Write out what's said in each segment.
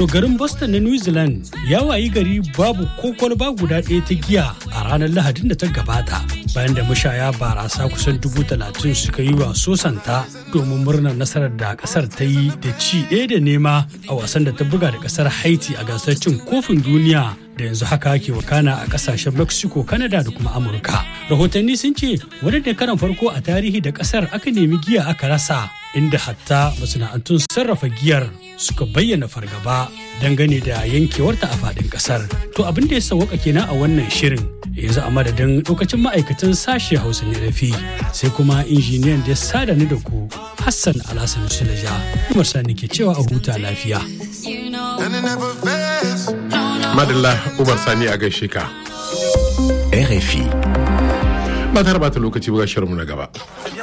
To garin Boston na New Zealand ya wayi gari babu ko kwalba guda ɗaya ta giya a ranar Lahadin da ta gabata. Bayan da mashaya barasa kusan dubu talatin suka yi wa sosanta domin murnar nasarar da kasar ta yi da ci ɗaya da nema a wasan da ta buga da kasar Haiti a gasar cin kofin duniya da yanzu haka ke wakana a kasashen Mexico, Canada da kuma Amurka. Rahotanni sun ce wani da karan farko a tarihi da kasar aka nemi giya aka rasa inda hatta masana'antun sarrafa giyar suka bayyana fargaba dangane da yankewarta a faɗin ƙasar. To abin da ya sauwaka kenan a wannan shirin yanzu a madadin lokacin ma'aikatan sashe hausa ne rafi sai kuma injiniyan da ya sada ni da ku Hassan Alhassan Sulaja. Umar Sani ke cewa a huta lafiya. Madalla Umar Sani a gaishe ka. RFI. Ba ta bata lokaci ba shirinmu na gaba.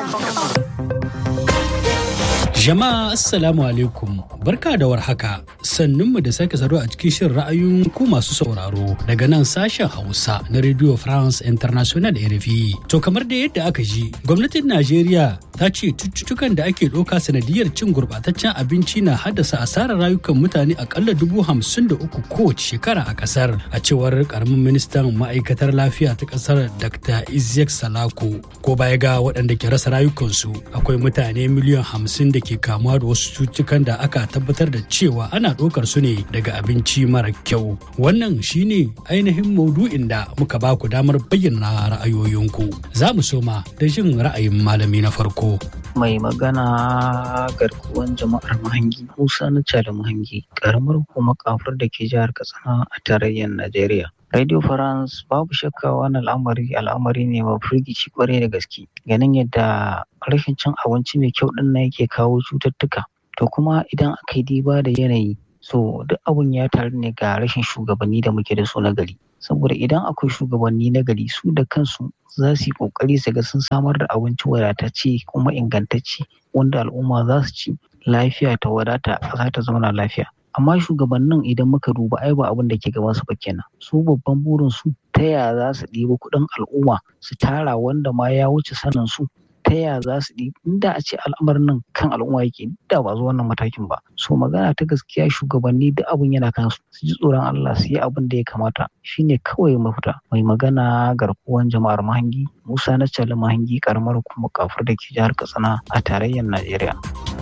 Jama'a Assalamu alaikum barka da warhaka sannunmu da sake saduwa a cikin shirin ra'ayoyin ku masu sauraro daga nan sashen Hausa na Radio France International RFI. To kamar da yadda aka ji gwamnatin Najeriya ta ce cututtukan da ake ɗauka sanadiyar cin gurɓataccen abinci na haddasa asarar rayukan mutane akalla dubu hamsin da uku kowace shekara a ƙasar a cewar karamin ministan ma'aikatar lafiya ta ƙasar Dr. Isiyak Salako ko baya ga waɗanda ke rasa rayukansu akwai mutane miliyan hamsin da ke kamuwa da wasu cututtukan da aka tabbatar da cewa ana ɗaukar su ne daga abinci mara kyau wannan shine ainihin maudu'in da muka ba ku damar bayyana ra'ayoyinku za mu soma da jin ra'ayin malami na farko mai magana garkuwan jama'ar mahangi musa na da mahangi karamar hukumar kafur da ke jihar katsina a tarayyar najeriya Radio France babu shakka wannan al'amari al'amari ne mai firgici kwarai da gaske ganin yadda rashin cin abinci mai kyau din nan yake kawo cututtuka to kuma idan aka yi diba da yanayi so duk abun ya taru ne ga rashin shugabanni da muke da su na gari saboda idan akwai shugabanni na gari su da kansu za su yi kokari su ga sun samar da abinci wadatacce kuma ingantacce wanda al'umma za su ci lafiya ta wadata za ta zauna lafiya amma shugabannin idan muka duba ai ba abin da ke gaban su ba kenan su babban burin su ta ya za su ɗiba kuɗin al'umma su tara wanda ma ya wuce sanin su ta ya za su ɗi inda a ce al'amarin nan kan al'umma yake da ba zuwa wannan matakin ba so magana ta gaskiya shugabanni duk abin yana kan su su ji tsoron Allah su yi abin da ya kamata shine kawai mafita mai magana garkuwan jama'ar mahangi Musa na Cali mahangi karamar kuma kafur da ke jihar Katsina a tarayyar Najeriya.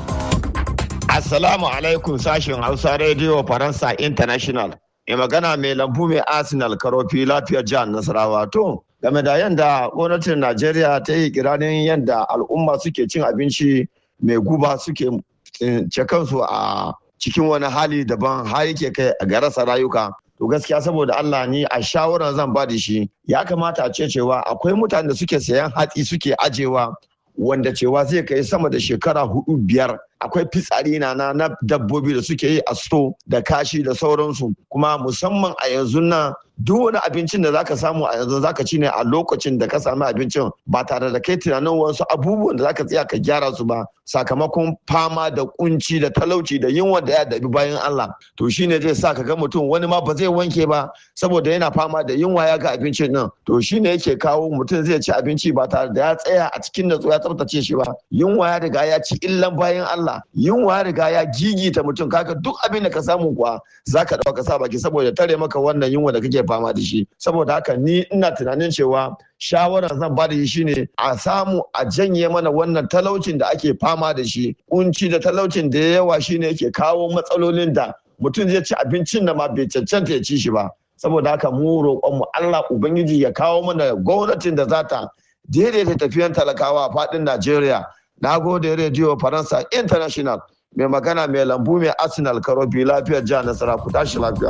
Assalamu alaikum sashen Hausa Radio Faransa International. Mai magana mai lambu mai Arsenal karofi lafiyar jihar Nasarawa to game da yadda gwamnatin Najeriya ta yi kiranin yadda al'umma suke cin abinci mai guba suke ce kansu a cikin wani hali daban har yake kai a garasa rayuka to gaskiya saboda Allah ni a shawarar zan ba da shi ya kamata a ce cewa akwai mutane da suke sayan hatsi suke ajewa wanda cewa zai kai sama da shekara hudu biyar akwai fitsari na na dabbobi da suke yi a sto da kashi da sauransu kuma musamman a yanzu nan duk wani abincin da zaka samu a yanzu zaka ci ne a lokacin da ka sami abincin ba tare da kai tunanin wasu abubuwan da zaka tsaya ka gyara su ba sakamakon fama da kunci da talauci da yunwa da ya dabi bayan Allah to shine zai sa ka ga mutum wani ma ba zai wanke ba saboda yana fama da yunwa ya ga abincin nan to shine yake kawo mutum zai ci abinci ba tare da ya tsaya a cikin natsuwa ya tsaftace shi ba yunwa ya riga ya ci illan bayan Allah yunwa ya riga ya gigita mutum kaga duk abin da ka samu kuwa zaka dauka sa baki saboda tare maka wannan yunwa da kake fama da shi saboda haka ni ina tunanin cewa shawarar zan ba da shi shine a samu a janye mana wannan talaucin da ake fama da shi kunci da talaucin da yawa shine yake kawo matsalolin da mutum zai ci abincin da ma bai cancanta ya ci shi ba saboda haka mu roƙon mu Allah ubangiji ya kawo mana gwamnatin da za ta daidaita tafiyan talakawa a faɗin Najeriya na gode rediyo Faransa International mai magana mai lambu mai Arsenal Karobi lafiyar jihar Nasara ku tashi lafiya.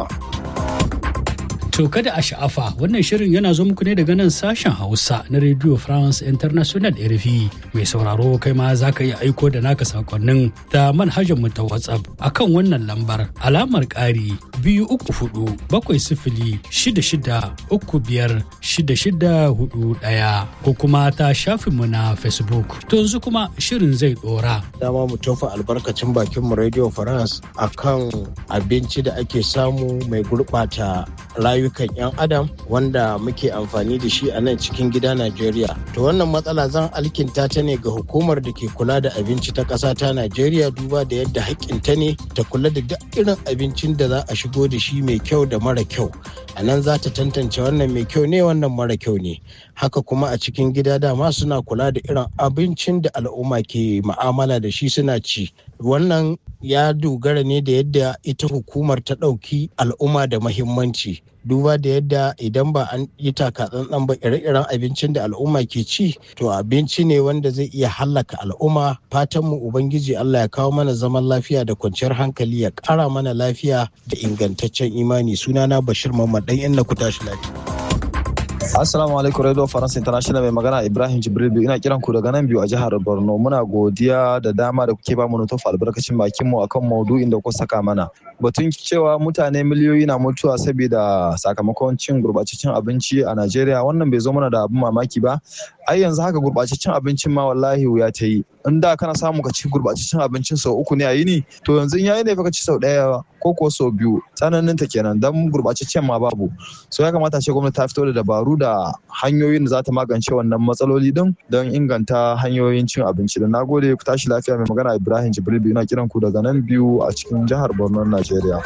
To kada a sha'afa wannan shirin yana zo muku ne daga nan sashen Hausa na Radio France International RFI mai sauraro kai ma za ka iya aiko da naka sakonnin ta manhajar mu ta WhatsApp akan wannan lambar alamar ƙari biyu uku hudu bakwai sifili shida shida uku biyar shida shida hudu ɗaya ko kuma ta shafin mu na Facebook. To yanzu kuma shirin zai ɗora. Dama mu tofa albarkacin bakin mu Radio France akan abinci da ake samu mai gurɓata rayukan 'yan adam wanda muke amfani da shi a nan cikin gida Najeriya. To wannan matsala zan alkinta ta ne ga hukumar da ke kula da abinci ta ƙasa ta Najeriya duba da yadda haƙƙinta ne ta kula da duk irin abincin da za a shigo da shi mai kyau da mara kyau. A nan za ta tantance wannan mai kyau ne wannan mara kyau ne. Haka kuma a cikin gida dama suna kula da irin abincin da al'umma ke ma'amala da shi suna ci. Wannan ya dogara ne da yadda ita hukumar ta ɗauki al'umma da mahimmanci duba da yadda idan ba an yi takatsantsan ba ire-iren abincin da al'umma ke ci to abinci ne wanda zai iya hallaka al'umma fatanmu ubangiji allah ya kawo mana zaman lafiya da kwanciyar hankali ya ƙara mana lafiya da ingantaccen imani sunana bashir mamman ɗan yan na ku tashi lafiya Assalamu alaikum Radio France International mai magana Ibrahim Jibril biyu ina kiran ku daga nan biyu a jihar Borno muna godiya da dama da kuke bamu nutofa albarkacin bakin mu akan maudu'in da kuka saka mana batun cewa mutane miliyoyi na mutuwa saboda sakamakon cin gurbataccen abinci a Najeriya wannan bai zo mana da abin mamaki ba ai yanzu haka gurbataccen abincin ma wallahi wuya ta yi in da kana samu ka ci gurbataccen abincin sau uku ne a yini to yanzu yayi ne fa ka ci sau ɗaya ko ko sau biyu tsananin ta kenan dan gurbataccen ma babu so ya kamata ce gwamnati ta fito da dabaru da hanyoyin da za ta magance wannan matsaloli din don inganta hanyoyin cin abinci da nagode ku tashi lafiya mai magana Ibrahim Jibril biyu na kiran ku daga nan biyu a cikin jihar Borno Najeriya.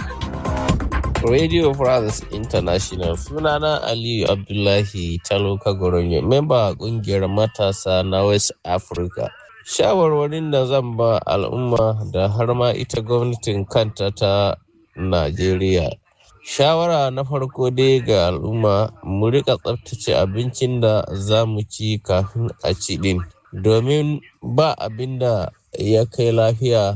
Radio France International sunana Aliyu Abdullahi Taloka Goronyo, memba kungiyar matasa na West Africa. Shawarwarin da zan ba al'umma da har ma ita gwamnatin kanta ta Najeriya. Shawara na farko dai ga al'umma mu rika tsaftace abincin da za mu ci kafin a ci din. Domin ba abin da ya kai lafiya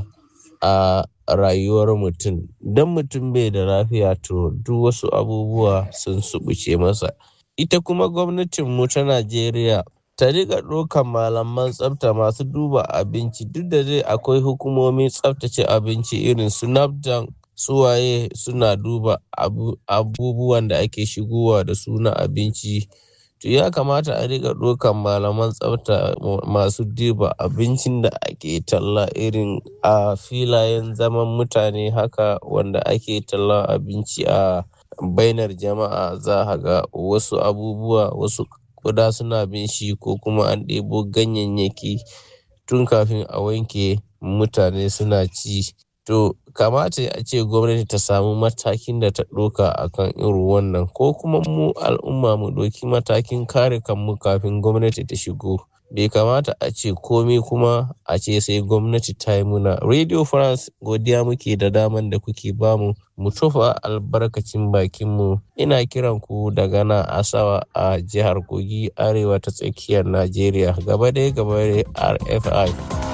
a rayuwar mutum don mutum bai da lafiya to duk wasu abubuwa sun subuce masa ita kuma gwamnatinmu ta najeriya ta riƙa ɗaukan malaman tsafta masu duba abinci duk da dai akwai hukumomin tsaftace abinci irin su nafdan suwaye suna duba abubuwan da ake shigowa da su na abinci to ya kamata a riƙa ɗaukan malaman tsafta masu duba abincin da ake talla irin a filayen zaman mutane haka wanda ake talla abinci a bainar jama'a za a ga wasu abubuwa wasu kuda suna bin shi ko kuma an ɗebo ganyayyaki tun kafin a wanke mutane suna ci to kamata a ce gwamnati ta samu matakin da ta ɗauka a kan irin wannan ko kuma mu al'umma mu ɗauki matakin kare kanmu kafin gwamnati ta shigo bai kamata a ce komai kuma a ce sai gwamnati ta yi muna radio france godiya muke da daman da kuke bamu mu tofa albarkacin bakinmu ina kiran ku daga nan asawa a jihar kogi arewa ta tsakiyar najeriya gaba dai gaba dai rfi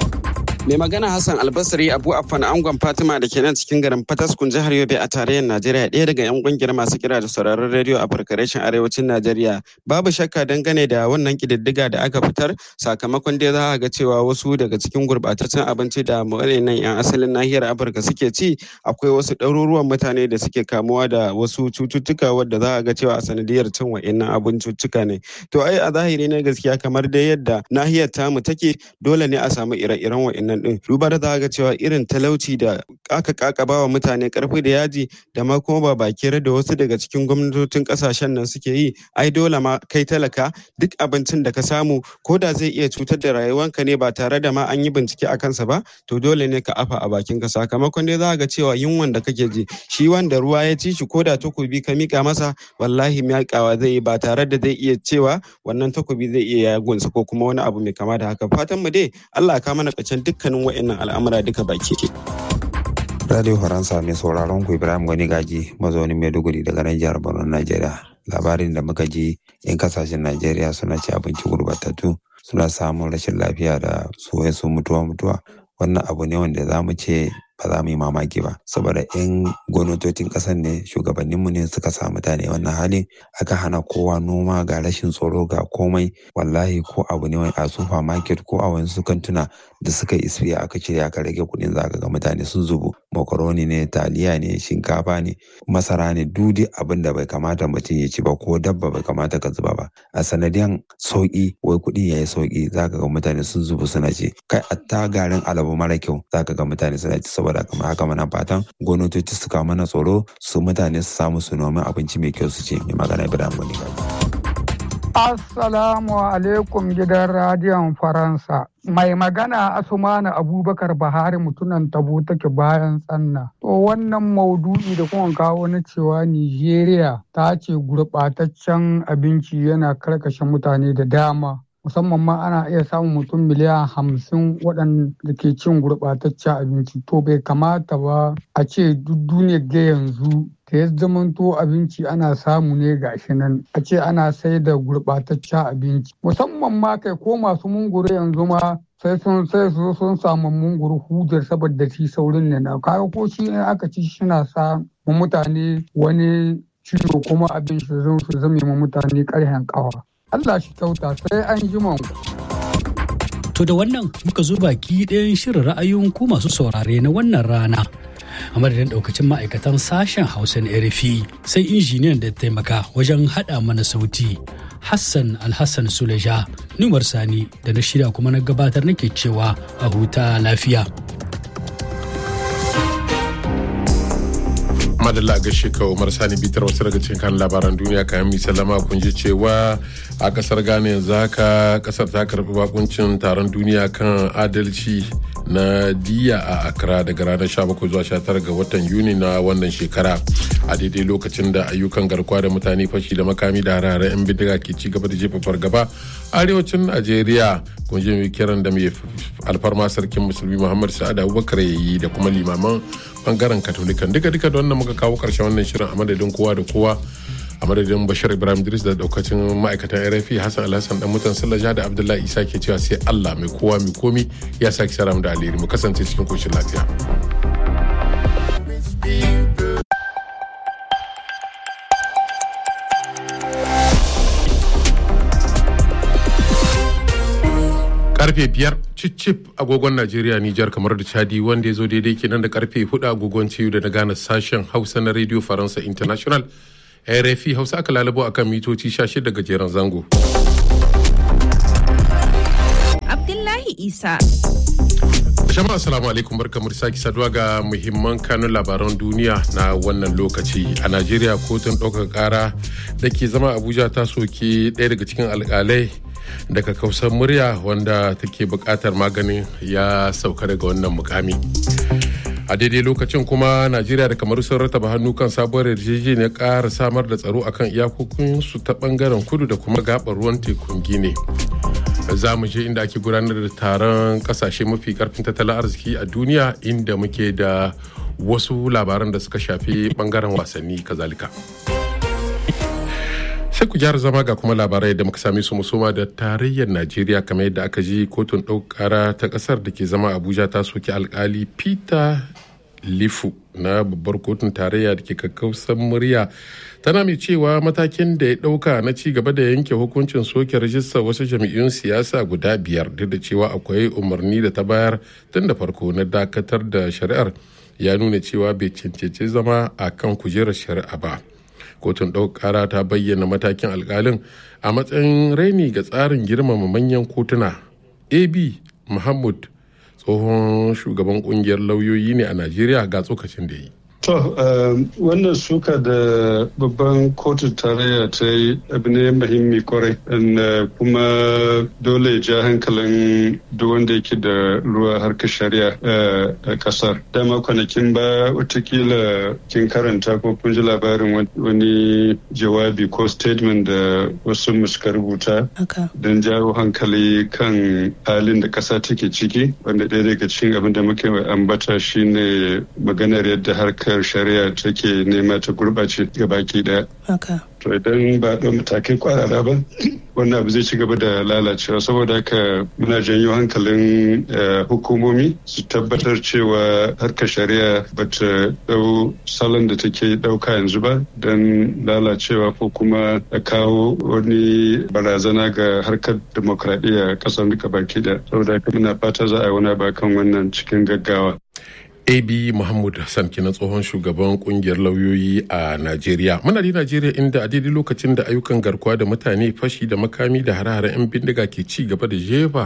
Mai magana Hassan Albasari Abu Affan Angon Fatima da ke nan cikin garin Fataskun jihar Yobe a tarayyar Najeriya ɗaya daga 'yan kungiyar masu kira da sauraron rediyo a farkareshin arewacin Najeriya. Babu shakka dangane da wannan kididdiga da aka fitar sakamakon dai za a ga cewa wasu daga cikin gurbataccen abinci da nan 'yan asalin nahiyar Afirka suke ci akwai wasu ɗaruruwan mutane da suke kamuwa da wasu cututtuka wadda za a ga cewa a sanadiyar cin wa'innan abincuttuka ne. To ai a zahiri na gaskiya kamar dai yadda nahiyar tamu take dole ne a samu ire-iren wa'innan nan din duba da za ga cewa irin talauci da aka kakaba wa mutane karfi da yaji da ma kuma ba bakere da wasu daga cikin gwamnatocin kasashen nan suke yi ai dole ma kai talaka duk abincin da ka samu ko da zai iya cutar da rayuwanka ne ba tare da ma an yi bincike a kansa ba to dole ne ka afa a bakin ka sakamakon dai za ga cewa yunwan da kake ji shi wanda ruwa ya ci shi ko da takobi ka mika masa wallahi miƙawa zai yi ba tare da zai iya cewa wannan takobi zai iya yagunsa ko kuma wani abu mai kama da haka fatan mu dai Allah ka mana kacin duk dukkanin wa'annan al'amura duka baki ke. Radio Faransa mai sauraron ku Ibrahim Gani Gaji mazaunin Maiduguri daga nan jihar Borno Najeriya. Labarin da muka ji in kasashen Najeriya suna ci abinci gurbatattu suna samun rashin lafiya da su mutuwa mutuwa. Wannan abu ne wanda za mu ce ba za mu yi mamaki ba saboda in gwamnatocin ƙasar ne shugabanninmu ne suka sa mutane wannan halin aka hana kowa noma ga rashin tsoro ga komai wallahi ko abu ne a supermarket ko a wani kantuna da suka isfiya aka cire aka rage kuɗin za ga mutane sun zubu makaroni ne taliya ne shinkafa ne masara ne dudi abin da bai kamata mutum ya ci ba ko dabba bai kamata ka zuba ba a sanadiyan sauki wai kuɗi ya yi sauki zaka ga mutane sun zubu suna ci kai atta garin alabu mara kyau zaka ga mutane suna ci saboda kamar haka mana fatan gwamnatoci su kawo mana tsoro su mutane su samu su nomi abinci mai kyau su ci mai magana ibrahim wani Assalamu alaikum gidan radiyon Faransa. Mai magana Asumana Abubakar Bahari mutunan tabo take bayan tsanna. To wannan maudu'i da kuma kawo na cewa Nijeriya ta ce gurɓataccen abinci yana karkashe mutane da dama. musamman ma ana iya samun mutum miliyan hamsin waɗanda ke cin gurɓataccen abinci to bai kamata ba a ce duk duniyar ga yanzu da ya zamanto abinci ana samu ne gashi nan a ce ana sai da gurɓataccen abinci musamman ma kai ko masu munguru yanzu ma sai sun sai su sun samu munguru hudar saboda shi saurin ne na kaga ko shi ne aka ci shina sa mutane wani ciwo kuma abin su zame ma mutane ƙarhen ƙawa Allah shi kyauta sai an ji To da wannan muka zo baki ɗayan shirin ra'ayoyin ku masu saurare na wannan rana. A madadin ɗaukacin ma'aikatan sashen Hausa na RFI sai injiniyan da taimaka wajen haɗa mana sauti. Hassan Alhassan Suleja, Numar Sani da na shirya kuma na gabatar nake cewa a huta lafiya. madalla gaishe ka umar sani bitar wasu daga cikin kan labaran duniya kayan mi sallama kun ji cewa a kasar ghana yanzu haka kasar ta karbi bakuncin taron duniya kan adalci na diya a accra daga ranar 17 zuwa 19 ga watan yuni na wannan shekara a daidai lokacin da ayyukan garkuwa da mutane fashi da makami da harare 'yan bindiga ke ci gaba da jefa fargaba arewacin najeriya kun ji mai kiran da mai alfarma sarkin musulmi muhammad sa'ad abubakar ya yi da kuma limaman bangaren katolikan duka duka da wannan muka kawo karshen wannan shirin a madadin kowa da kowa a madadin bashir ibrahim idris da daukacin ma'aikatan rfi hassan alhassan dan mutan sallaja da abdullahi isa ke cewa sai allah mai kowa mai komi ya sake sara da alheri mu kasance cikin koshin lafiya karfe biyar cicip agogon najeriya nijar kamar da chadi wanda ya zo daidai kenan da karfe hudu agogon ciyu da na gane sashen hausa na radio faransa international rfi hausa aka lalabo akan mitoci 16 gajeren zango abdullahi isa Jama'a assalamu alaikum barkamu da sake saduwa ga muhimman kanun labaran duniya na wannan lokaci a Najeriya kotun ɗaukar ƙara da ke zama Abuja ta soke ɗaya daga cikin alƙalai daga kausar murya wanda take buƙatar maganin ya sauka daga wannan mukami. a daidai lokacin kuma najeriya da kamar sun rataba hannu kan sabuwar yarjejeniyar ƙara samar da tsaro akan iyakokinsu ta bangaren kudu da kuma gabar ruwan tekun gine za mu je inda ake gudanar da taron kasashe mafi karfin tattalin arziki a duniya inda muke da wasu labaran da suka shafi bangaren wasanni kazalika sai ku gyara zama ga kuma labarai da muka same su musoma da tarayyar najeriya kamar yadda aka ji kotun ɗaukara ta ƙasar da ke zama abuja ta soki alkali peter lifu na babbar kotun tarayya da ke kakkausan murya tana mai cewa matakin da ya ɗauka na ci gaba da yanke hukuncin soke rajistar wasu jami'un siyasa guda biyar duk da cewa akwai umarni da ta bayar tun da farko na dakatar da shari'ar ya nuna cewa bai cancanci zama a kan kujerar shari'a ba kotun ɗaukara ta bayyana matakin alkalin a matsayin raini ga tsarin girmama manyan kotuna ab muhammad tsohon shugaban kungiyar lauyoyi ne a najeriya ga tsokacin da yi To, wannan suka da babban kotu tarayya ta yi abu ne mahimmi kwarai, kuma dole ja hankalin duk wanda yake da ruwa harkar shari'a a kasar. Dama kwanakin ba watakila kin karanta ko kun ji labarin wani jawabi ko statement da wasu suka rubuta don jawo hankali kan halin da kasa take ciki, wanda ɗaya daga cikin abin da muke ambata shine maganar yadda harkar harkar shari'a take nema ta gurɓace baki daya. To idan ba ɗau matakai kwarara ba, wannan abu zai ci gaba da lalacewa saboda haka muna janyo hankalin hukumomi su tabbatar cewa harkar shari'a ba ta ɗau salon da take ɗauka yanzu ba don lalacewa ko kuma a kawo wani barazana ga harkar demokradiyya ƙasar duka baki daya. Saboda haka muna fata za a yi wani ba kan wannan cikin gaggawa. ab muhammad hassan kenan tsohon shugaban kungiyar lauyoyi a najeriya muna da najeriya inda a daidai lokacin da ayyukan garkuwa da mutane fashi da makami da hare-haren 'yan bindiga ke ci gaba da jefa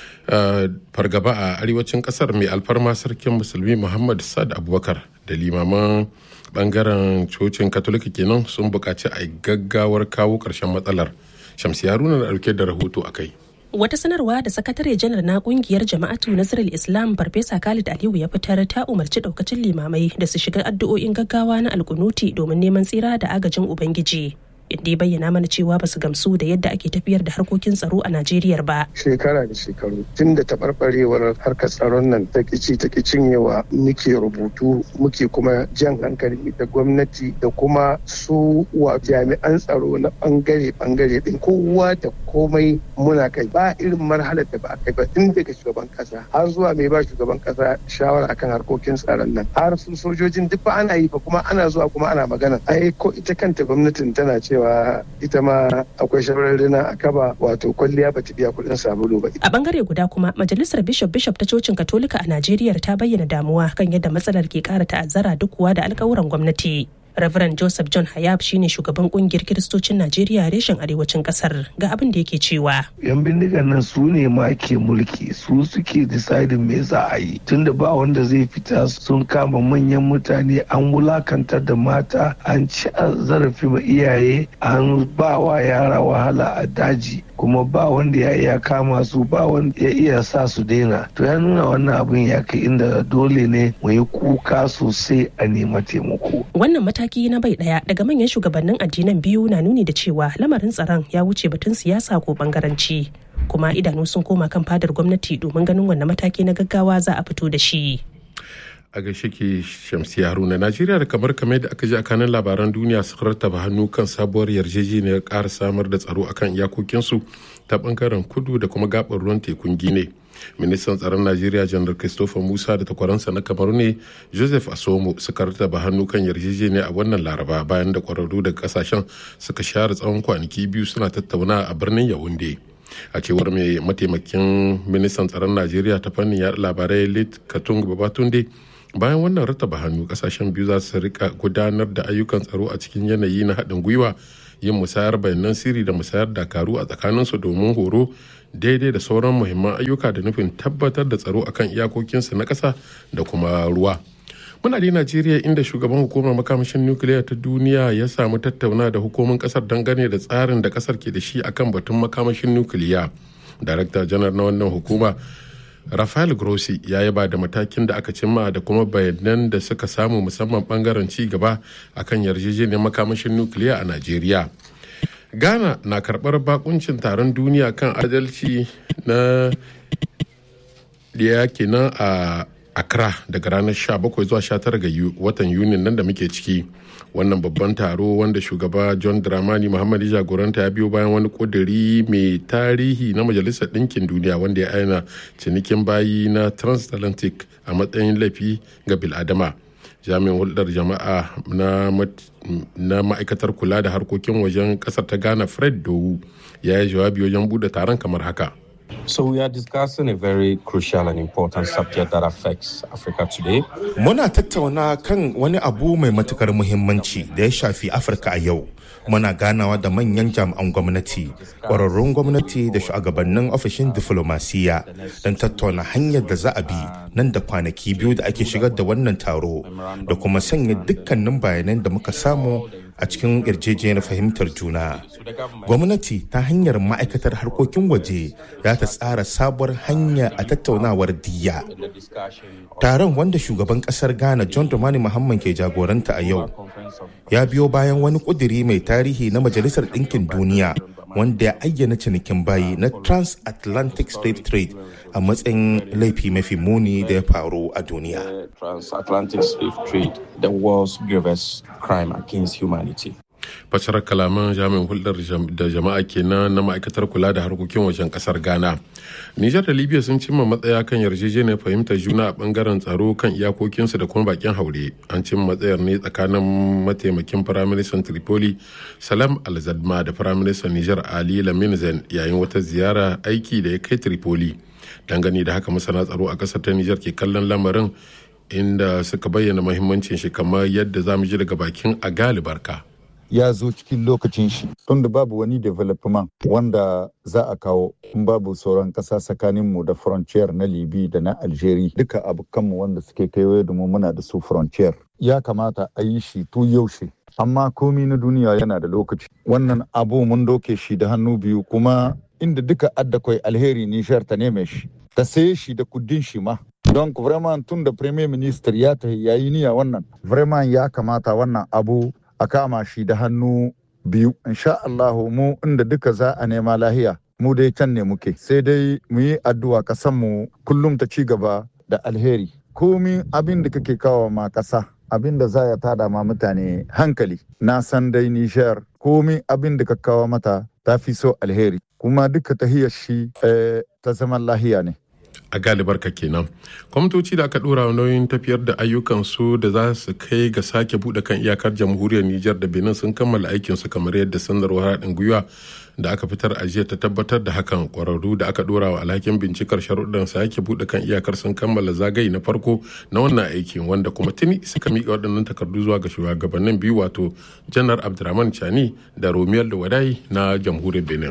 fargaba a arewacin kasar mai alfarma sarkin musulmi muhammad sad abubakar da limaman bangaren cocin katolika kenan sun buƙaci a gaggawar kawo ƙarshen matsalar shamsi haruna na ɗauke da rahoto a kai Wata sanarwa da sakatare janar na kungiyar jama'atu Nasarar Islam Farfesa Khalid Aliyu ya fitar ta umarci daukacin limamai da su shiga addu'o'in gaggawa na alkunuti domin neman tsira da agajin Ubangiji. inda ya bayyana mana cewa ba su gamsu da yadda ake tafiyar da harkokin tsaro a Najeriya ba. Shekara da shekaru tun da taɓarɓarewar harkar tsaron nan ta kici ta cinyewa muke rubutu muke kuma jan hankali da gwamnati da kuma su wa jami'an tsaro na bangare bangare din kowa da komai muna kai ba irin marhalar da ba a kai ba tun daga shugaban kasa har zuwa mai ba shugaban kasa shawara akan harkokin tsaron nan har su sojojin duk ba ana yi ba kuma ana zuwa kuma ana magana ai ko ita kanta gwamnatin tana cewa cewa ita ma akwai shawararrina a kaba wato kwalliya bata biya kuɗin sabulu ba. A bangare guda kuma majalisar bishop bishop ta cocin katolika a Najeriya ta bayyana damuwa kan yadda matsalar ke ƙara ta'azzara duk kuwa da alkawuran gwamnati. Reverend Joseph John Hayab shine shugaban kungiyar Kiristocin Najeriya reshen arewacin kasar ga abin da yake cewa. Yan bindigan nan su ne ma ke mulki su suke deciding me za a yi tunda ba wanda zai fita sun kama manyan mutane an wulakantar da mata an ci zarafi ma iyaye an ba wa yara wahala a daji kuma ba wanda ya iya kama su ba wanda ya iya sa su daina to ya nuna wannan abin ya kai inda dole ne mu yi kuka sosai a nema taimako. Wannan mataki na bai daya daga manyan shugabannin addinan biyu na nuni da cewa lamarin tsaron ya wuce batun siyasa ko bangaranci kuma idanu sun koma kan fadar gwamnati domin ganin wannan mataki na gaggawa za a fito da shi. a gaishe ke shamsi haruna najeriya da kamar kame da aka ji a kanan labaran duniya su rattaba hannu kan sabuwar yarjejeniyar ƙara samar da tsaro akan iyakokinsu ta bangaren kudu da kuma gabar ruwan tekun gine ministan tsaron najeriya janar christopher musa da takwaransa na kamaru ne joseph asomo suka rattaba hannu kan yarjejeniya a wannan laraba bayan da kwararru daga kasashen suka share tsawon kwanaki biyu suna tattauna a birnin yawunde a cewar mai mataimakin ministan tsaron najeriya ta fannin yaɗa labarai lit katung babatunde bayan wannan rattaba hannu kasashen biyu za su rika gudanar da ayyukan tsaro a cikin yanayi na haɗin gwiwa yin musayar bayanan sirri da musayar dakaru a tsakaninsu domin horo daidai da sauran muhimman ayyuka da nufin tabbatar da tsaro akan iyakokinsu na ƙasa da kuma ruwa muna da najeriya inda shugaban hukumar makamashin nukiliya ta duniya ya samu tattauna da hukumin kasar dangane da tsarin da kasar ke da shi akan batun makamashin nukiliya darakta janar na wannan hukuma rafael grossi ya yaba da matakin da aka cimma da kuma bayanan da suka samu musamman bangaren ci gaba akan yarjejeniyar makamashin nukiliya a najeriya ghana na karbar bakuncin taron duniya kan adalci na da kenan a accra daga ranar 17 zuwa 19 ga watan yunin nan da muke ciki wannan babban taro wanda shugaba john dramani muhammad jagoranta ya biyo bayan wani kuduri mai tarihi na majalisar ɗinkin duniya wanda ya aina cinikin bayi na transatlantic a matsayin laifi ga biladama jami'in hulɗar jama'a na ma'aikatar kula da harkokin wajen ƙasar ta ghana fred dowu ya yi jawabi wajen buɗe taron kamar haka So we are discussing a very crucial and important subject that affects Africa today. Muna tattauna kan wani abu mai matukar muhimmanci da ya shafi Afirka a yau. Muna ganawa da manyan jami'an gwamnati, ƙwararrun gwamnati da shugabannin ofishin diflomasiya don tattauna hanyar da za a bi nan da kwanaki biyu da ake shigar da wannan taro da kuma sanya dukkanin bayanan da muka samu a cikin yarjejeniyar fahimtar juna. Gwamnati ta hanyar ma'aikatar harkokin waje za ta tsara sabuwar hanya a tattaunawar diya. Taron wanda shugaban kasar Ghana John Dramani Muhammad ke jagoranta a yau ya biyo bayan wani kuduri mai tarihi na Majalisar Ɗinkin Duniya wanda ya ayyana cinikin bayi na transatlantic slave trade a matsayin laifi mafi muni da ya faru a duniya. Transatlantic slave trade, the world's gravest crime against humanity. fassarar kalaman jami'in hulɗar da jama'a kenan na ma'aikatar kula da harkokin wajen ƙasar ghana nijar da libya sun cimma matsaya kan yarjejeniyar fahimtar juna a bangaren tsaro kan iyakokinsu da kuma bakin haure an cimma matsayar ne tsakanin mataimakin firaministan tripoli salam alzadma da firaministan nijar ali lamin zen yayin wata ziyara aiki da ya kai tripoli dangane da haka masana tsaro a ƙasar ta nijar ke kallon lamarin inda suka bayyana mahimmancin shi kamar yadda za mu ji daga bakin a galibarka. ya zo cikin lokacin shi tunda babu wani development wanda za a kawo in babu sauran ƙasa tsakaninmu da frontier na libi da na algeria duka abokanmu wanda suke kaiwaye da mu muna da su frontier ya kamata a yi shi tu yaushe amma komi na duniya yana da lokaci wannan abu mun doke shi da hannu biyu kuma inda duka adda kwai alheri nishar ta neme shi ta saye shi da kudin shi ma don vraiment tun da premier minister ya ta yayi niyya wannan vraiment ya kamata wannan abu a kama shi da hannu biyu insha Allahu mu inda duka za a nema lahiya mu dai can ne muke sai dai mu yi addu'a kasan mu kullum ta ci gaba da alheri komi abin da kake kawo ma kasa abin da za ya tada ma mutane hankali na san dai nishar komi abin da ka kawo mata ta fi so alheri kuma duka tahiyar shi ta zaman lahiya ne a galibarka kenan kwamitoci da aka dora nauyin tafiyar da ayyukansu da za su kai ga sake bude kan iyakar jamhuriyar nijar da benin sun kammala aikinsu kamar yadda sanarwar haɗin gwiwa da aka fitar a jiya ta tabbatar da hakan kwararru da aka dora wa alhakin bincikar sharuɗan sake bude kan iyakar sun kammala zagaye na farko na wannan aikin wanda kuma tuni suka miƙa waɗannan takardu zuwa ga shugabannin biyu wato janar abdurrahman chani da romiyar da wadai na jamhuriyar benin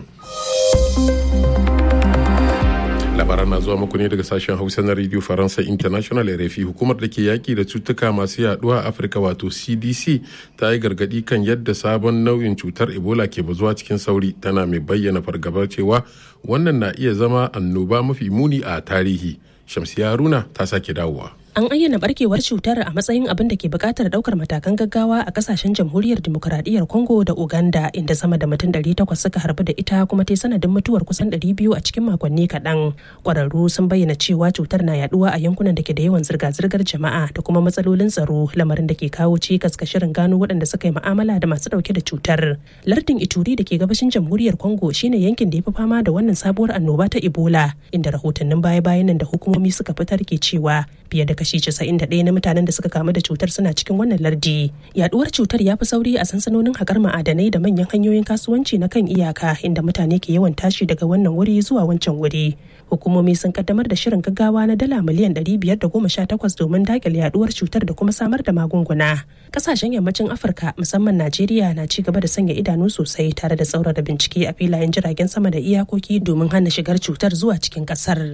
labaran na zuwa muku ne daga sashen hausa na radio faransa international rfi hukumar da ke yaki da cutuka masu yaduwa a afirka wato cdc ta yi gargadi kan yadda sabon nau'in cutar ebola ke bazuwa cikin sauri tana mai bayyana fargabar cewa wannan na iya zama annoba mafi muni a tarihi shamsiya haruna ta sake dawowa an ayyana barkewar cutar a matsayin abin da ke buƙatar ɗaukar matakan gaggawa a ƙasashen jamhuriyar demokuraɗiyyar congo da uganda inda sama da mutum 800 suka harbu da ita kuma ta sanadin mutuwar kusan 200 a cikin makonni kaɗan ƙwararru sun bayyana cewa cutar na yaduwa a yankunan da ke da yawan zirga-zirgar jama'a da kuma matsalolin tsaro lamarin da ke kawo cikas ga shirin gano waɗanda suka yi mu'amala da masu ɗauke da cutar lardin ituri da ke gabashin jamhuriyar congo shine yankin da ya fi fama da wannan sabuwar annoba ta ebola inda rahotannin baya-bayan nan da hukumomi suka fitar ke cewa fiye da kashi 91 na mutanen da suka kamu da cutar suna cikin wannan lardi yaduwar cutar ya fi sauri a sansanonin haƙar ma'adanai da manyan hanyoyin kasuwanci na kan iyaka inda mutane ke yawan tashi daga wannan wuri zuwa wancan wuri hukumomi sun kaddamar da shirin gaggawa na dala miliyan 518 domin dakile yaduwar cutar da kuma samar da magunguna kasashen yammacin afirka musamman najeriya na ci gaba da sanya idanu sosai tare da tsaurara bincike a filayen jiragen sama da iyakoki domin hana shigar cutar zuwa cikin kasar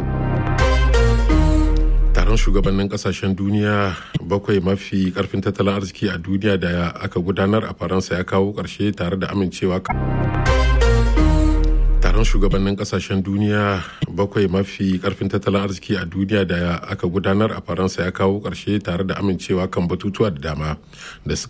taron shugabannin kasashen duniya bakwai mafi karfin tattalin arziki a duniya da aka gudanar a faransa ya kawo karshe tare da amincewa taron shugabannin kasashen duniya bakwai mafi karfin tattalin arziki a duniya da aka gudanar a faransa ya kawo karshe tare da amincewa kan batutuwa da dama da